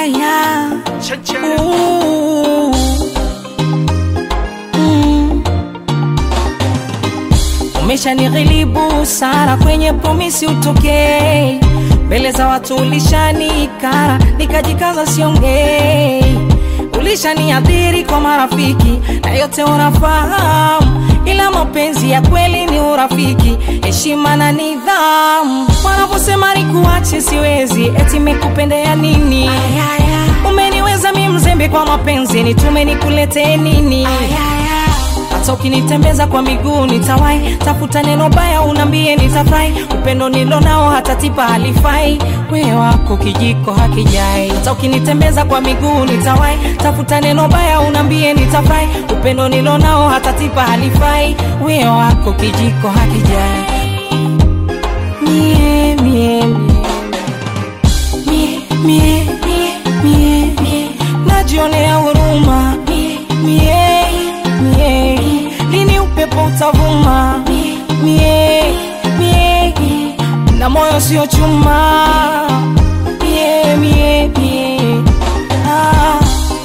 Ayaya. Cheche. Ooh. Mm. Umeshanighilibu sana kwenye promisi utokei mbele za watu ulishanikara nikajikaza siongei ulishaniadhiri kwa marafiki na yote unafahamu ila mapenzi ya kweli ni urafiki heshima na nidhamu wanavyosema nikuache siwezi eti mekupendea nini umeniweza mi mzembe kwa mapenzi nitume nikuletee nini hata ukinitembeza kwa miguu nitawai tafuta neno baya unambie nitafurahi upendo nilo nao hata tipa halifai we wako kijiko hakijai hata ukinitembeza kwa miguu nitawai tafuta neno baya unambie nitafurahi upendo nilo nao hata tipa halifai we wako kijiko hakijai mie mie mie mie mie mie mie najionea huruma mie mie mie lini upepo utavuma mie mie na moyo sio chuma mie mie mie ah.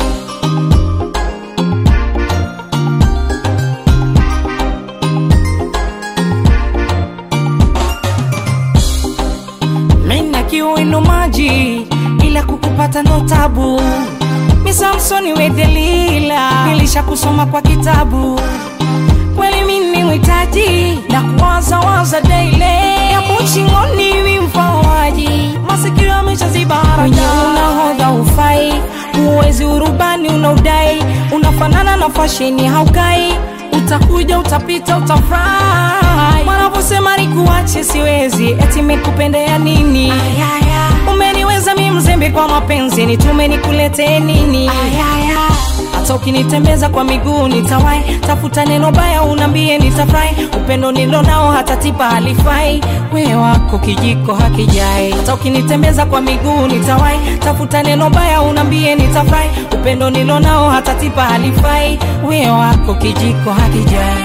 Mina kiwino maji ila kukupata ndo tabu. Mi Samsoni we Delila, nilisha kusoma kwa kitabu. Kweli mimi mwitaji na kuwaza waza daily, hapo chingoni mi mfawaji, masikio yameshaziba haraja. Unahodha ufai, uwezi urubani unaudai, unafanana na fasheni haukai utakuja utapita utafurahi wanavyosema nikuache siwezi eti mekupendea nini umeniweza mi mzembe kwa mapenzi nitume nikuletee nini hata ukinitembeza kwa miguu nitawai tafuta neno baya unambie nitafurahi upendo nilo nao hata tipa halifai we wako kijiko hakijai hata ukinitembeza kwa miguu nitawai tafuta neno baya unambie nitafurahi upendo nilo nao hata tipa halifai we wako kijiko hakijai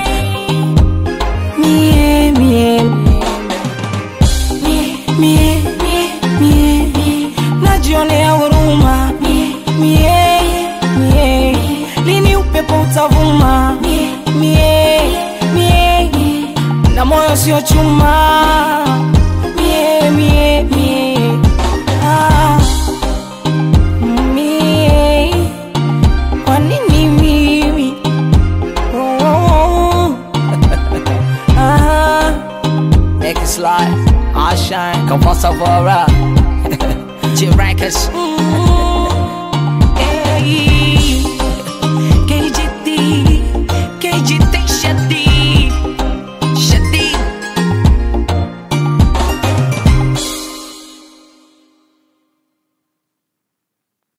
mie mie mie mie mie mie mie najionea huruma mie mie mie lini upepo utavuma mie mie mie na moyo sio chuma mie mie mie ah. mie kwa nini mimi oh, oh, oh. ah. Make it slide. I shine. Come on, Savora. G Records.